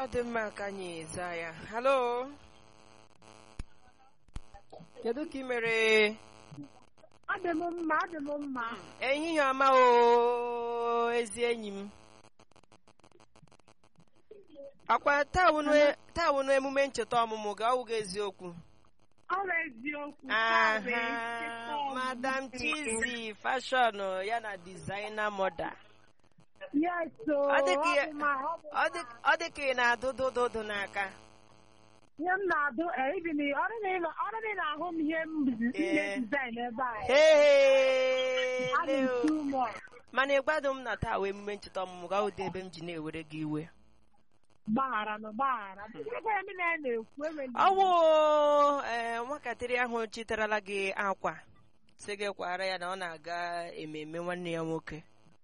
ọ dị mma ka anyị zaa ya halo kedu ka ị mere Adị m mma, adị m mma. ehihie ọma o ezi enyi m akwa taa wụnụ- taa wụnụ emume ncheta ọmụmụ gị ọwụghị eziokwu Ọ bụ eziokwu. aha ọ bụ eziokwu. madam chizi fashion ya na designer moda Yes, o. Ọ dị ka Ọ ya- bụ ma- ọ bụ ọ dị- ọ dị ka ị na-adụ dụdụdụ n'aka ihe m na-adụ eh, ibi na ọrụ na ịnọ- ọrụ na ị na-ahụ m ihe m bizi- Ee. ihe design ebe a. Hey, Adị m Leo. too much. mana ịgbado m na taa wee emume ncheta ọmụmụ ga ụdị ebe m ji na-ewere gị iwe Gbaghara na gbaghara. Ebe ya m na- na-ekwu enwe ndị- ọwụ ee nwatakịrị ahụ chitarala gị akwa sị gị kwara ya na ọ na-aga ememme nwanne ya nwoke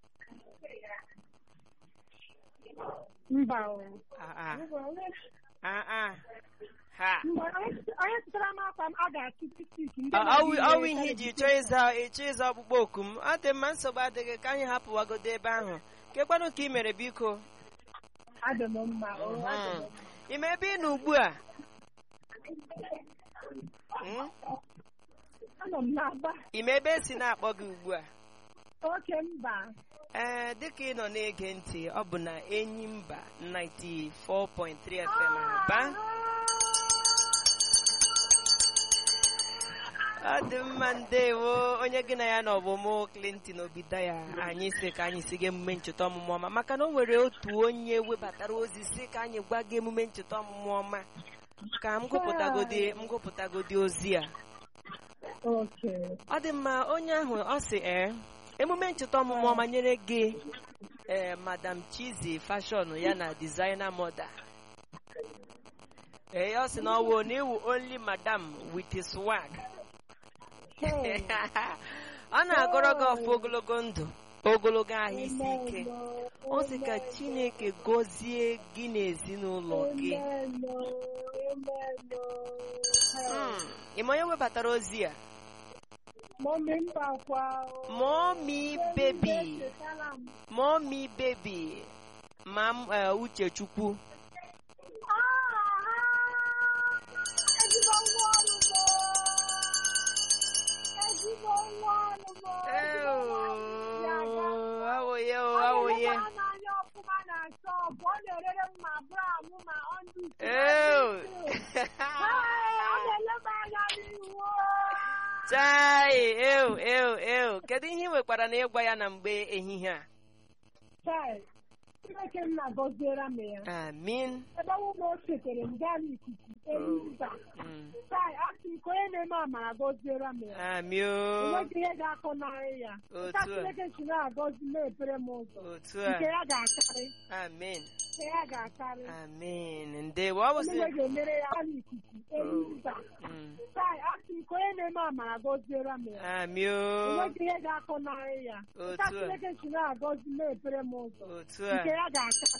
Mba o. Ah, ah, Mba, ah, ah. ha onye onye zụtara m akwa m a ga-achụ tik ndị Ọ- ọwụ na-eji ọwụ ihe ihe iji chọọ ịza ịchọ ịza ọkpụkpọ oku m ọ dị mma nsogbu adịghị ka anyị hapụwagodo ebe ahụ kekwanụ ka ị mere biko Adị m mma o. adị m Mhm. mma. ime ebe ị nọ ugbu a Hmm? Anọ m n'aba. ime ebe esi na-akpọ gị ugbu a Oke mba. ee dịka ị nọ na-ege ntị ọ bụ na enyi mba 94.3 FM aba ọ dị mma ndewo onye gị na ya na ọbụmụ Clinton Obidaya anyị si ka anyị si ga emume ncheta ọmụmụ ọma maka na o nwere otu onye webatara ozi si ka anyị gwa gị emume ncheta ọmụmụ ọma ka m gụpụtagodi m gụpụtagodi ozi a Oke. ọ dị mma onye ahụ ọ sị ee emume ncheta ọmụmụ ọma nyere gị ee madam chizi fashion ya na designer moda ee ọ sị na ọ wụ na iwu only madam with swag Hey. ọ na-agọrọ gị ọfụ ogologo ndụ ogologo ahụ isi ike ọ sị ka chineke gọzie gị na ezinụlọ gị Hmm, ị ma onye webatara ozi a Mọmi mba kwa. Mommy baby Mommy baby ma m eh, Uchechukwu Ezigbo nwa ọrụ m. Ezigbo nwa ọrụ m. awụye Ọ awụye na-eleba m anya ọfụma na shọpụ. Ọ na-erere m ma bra m ma ọndụ isi. Ee, ọ na-eleba anya n'ihu. chai ew ew ew kedu ihe ị nwekwara na ịgwa ya na mgbe ehihie a Chai, Chineke m na-agọziere m ya. amin Ebe ọ bụ na o chetere m gaa n'ikuku elu mba. Mm, Chai, asị m ka onye na-eme amara gọziere m ya. ami o enweghị ihe ga-akọnarị ya Otu ka a. Chineke si na-agọzi na-epere m ụzọ otu nke a ya ga-akarị amin nke ya ga-akarị amin ndewo ọ bụsị Onye ga-emere ya gaa n'ikuku elu mba Mm, Chai, asị m ka onye na-eme amara gọziere m ya ami o enweghị ihe ga-akọnarị ya Otu ka a. Chineke si na-agọzi na-epere m ụzọ otu a nke ya ga-akarị